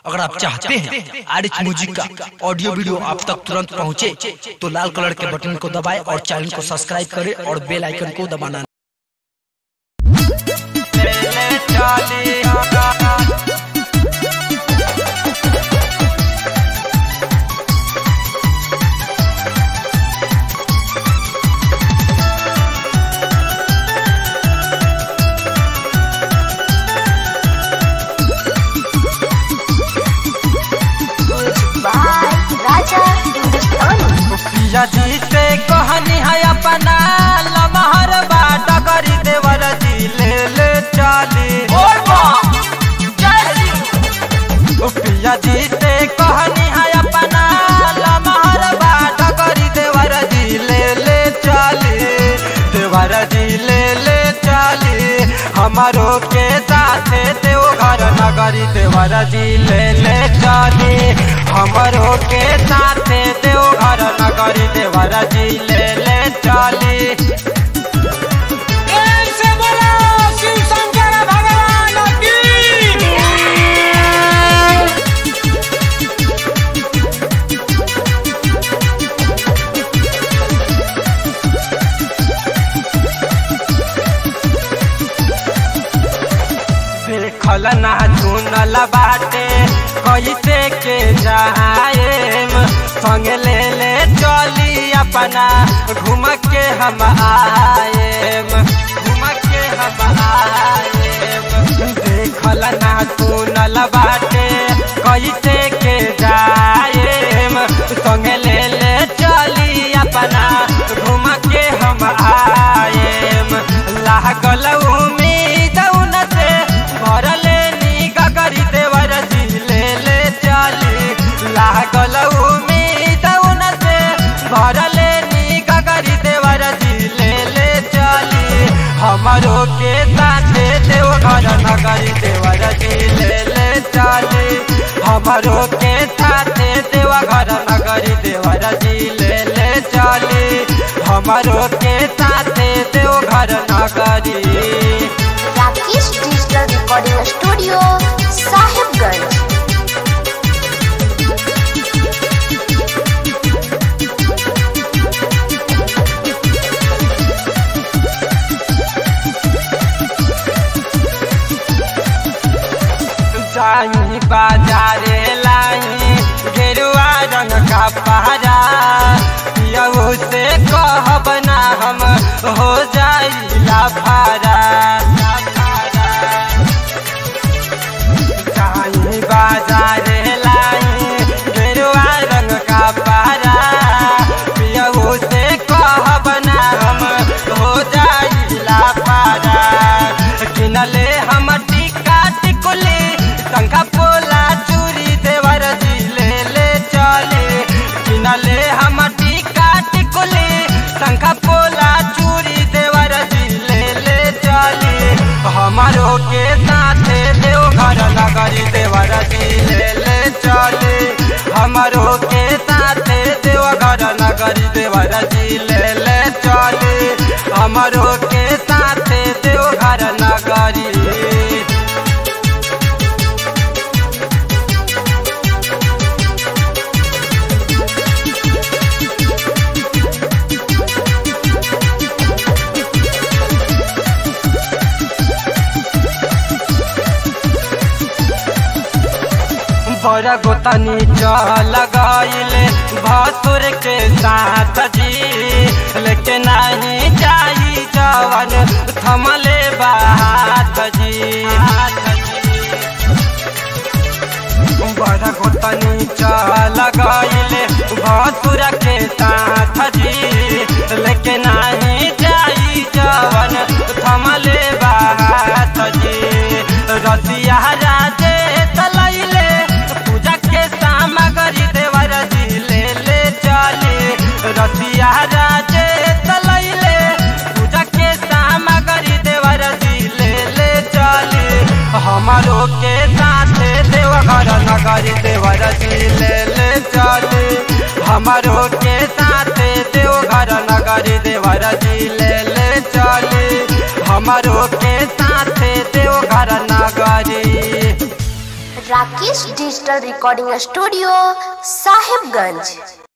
अगर आप चाहते हैं आर एच म्यूजिक का ऑडियो वीडियो आप तक तुरंत पहुंचे, तो लाल कलर के बटन को दबाएं और चैनल को सब्सक्राइब करें और बेल आइकन को दबाना राजा हिंदुस्तानी पिया जी से कहनी है अपना लमहर बाट करी देवर जी ले ले चाली पिया जी से कहनी है अपना लमहर बाट करी देवर जी ले ले चाली देवर जी ले ले चाली हमारो के साथे देव घर नगरी देवर जी ले ले चाली हमारो के साथे देव घर नगरी देवर जी ले ले चाली देखल ना चुनल बाटे कैसे के जाएम संग ले ले चली अपना घूम के हम आएम घूम के हम आएम देखल ना चुनल बाटे कैसे के जाएम संग ले ले चली अपना घूम के हम आएम लागल उम्मीद उन से भरले निगा करी देवर जी ले ले चाली लागल उम्मीद उन से भरले निगा करी देवर जी ले ले चाली हमारो के साथे देव घर नगरी देवर जी ले ले चाली हमारो के साथे देव घर नगरी देवर जी ले ले चाली हमारो के साथे देव घर नगरी Rakesh digital recording studio Sahibganj जाई बाजारे लाई गेरुआ रंग का पहरा यहू से कहब ना हम हो जाई लाफारा जाई बाजारे लाई गेरुआ रंग का पहरा यहू से कहब ना हम हो जाई लाफारा किनले हम टिका टिकुली शंखा पोला चूरी देवर जी ले ले चले किनले हम टिका टिकुली शंखा पोला चूरी देवर जी ले ले चले हमारो के साथे देव घर नगरी देवर जी ले ले चले हमारो के साथे देव घर नगरी देवर जी ले ले चले हमारो के साथे देव घर नगरी बड़ा गोतनी चल गईले भसुर के साथ जी लेकिन नहीं जाई जवन थमले बात जी बड़ा गोतनी चल गईले भसुर के साथ जी लेकिन नहीं जाई जवन थमले बात जी रतिया राजे तलैले पूजा के सामग्री देवर जी ले ले चले रतिया राजे तलैले पूजा के सामग्री देवर जी ले ले चले हमारो के साथे देव घर नगरी देवर जी ले ले चले हमारो के साथे देव घर नगरी देवर जी ले ले चले हमारो के साथे देव घर नगरी Rakesh digital recording studio Sahibganj